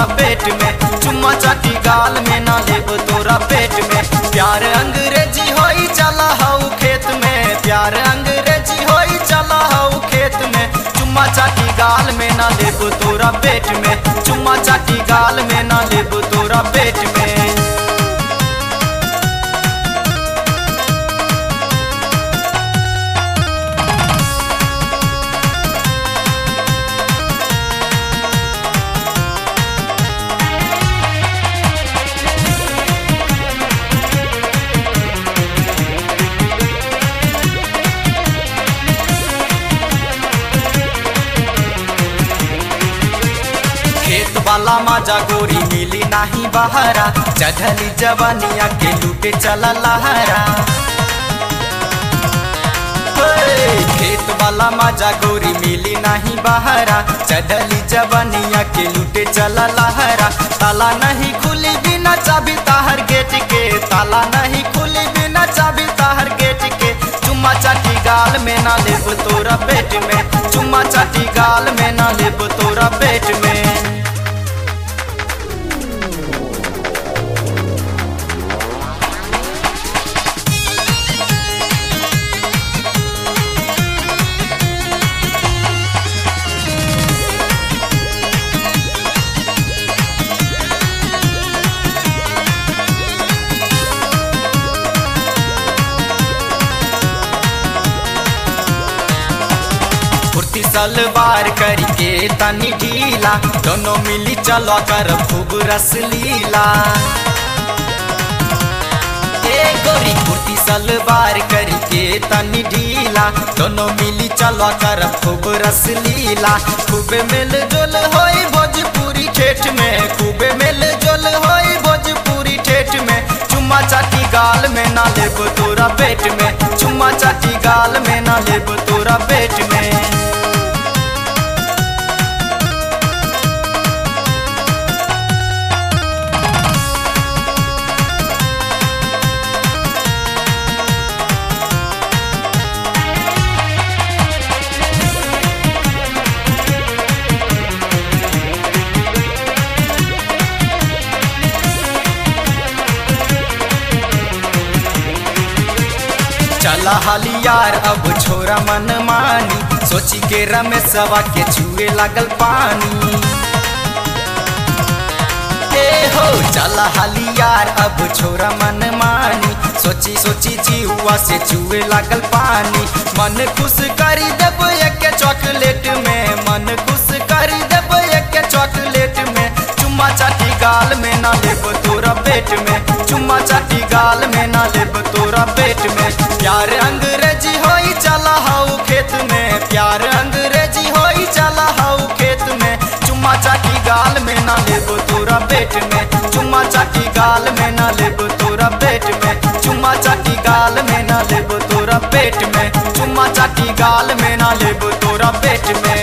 तोरा पेट में चुम्मा चाटी गाल में ना लेब तोरा पेट में प्यार अंग्रेजी होई चला हऊ खेत में प्यार अंग्रेजी होई चला हऊ खेत में चुम्मा चाटी गाल में ना लेब तोरा पेट में चुम्मा चाटी गाल में ना लेब तोरा पेट में खेत वाला माजा गोरी मिली नाही बहारा चढ़ली जवानिया के लूटे चला लहरा हे, खेत वाला माजा गोरी मिली नाही बहारा चढ़ली जवानिया के लूटे चला लहरा ताला नहीं खुली बिना चाबी ताहर गेट के ताला नहीं खुली बिना चाबी ताहर गेट के चुम्मा चाटी गाल में ना लेब तोरा पेट में चुम्मा चाटी गाल में ना लेब तोरा पेट में कुर्ती सलवार करके तनी ढीला दोनों मिली चलो कर खूब रस लीला ए गोरी कुर्ती सलवार करके तनी ढीला दोनों मिली चलो कर खूब रस लीला खूब मिल जुल होई भोजपुरी ठेठ में खूब मिल जुल होई भोजपुरी ठेठ में चुम्मा चाटी गाल में ना लेब तोरा पेट में चुम्मा चाटी गाल में ना लेब तोरा पेट में चला हाली यार अब छोरा मन मानी सोची के रमेशवा के छुए लागल पानी ए हो चला हाली यार अब छोरा मन मानी सोची सोची जीवा से छुए लागल पानी मन खुश करी देब एक चॉकलेट में मन खुश करी देब एक चॉकलेट में चुम्मा चाटी गाल में ना लेब तोरा पेट में चुम्मा चाटी गाल में ना लेब तोरा पेट में प्यार अंग्रेजी होई चला हाउ खेत में प्यार अंग्रेजी होई चला हाउ खेत में चुम्मा चाटी गाल में ना लेब तोरा पेट में चुम्मा चाटी गाल में ना लेब तोरा पेट में चुम्मा चाटी गाल में ना लेब तोरा पेट में चुम्मा चाटी गाल में ना लेब तोरा पेट में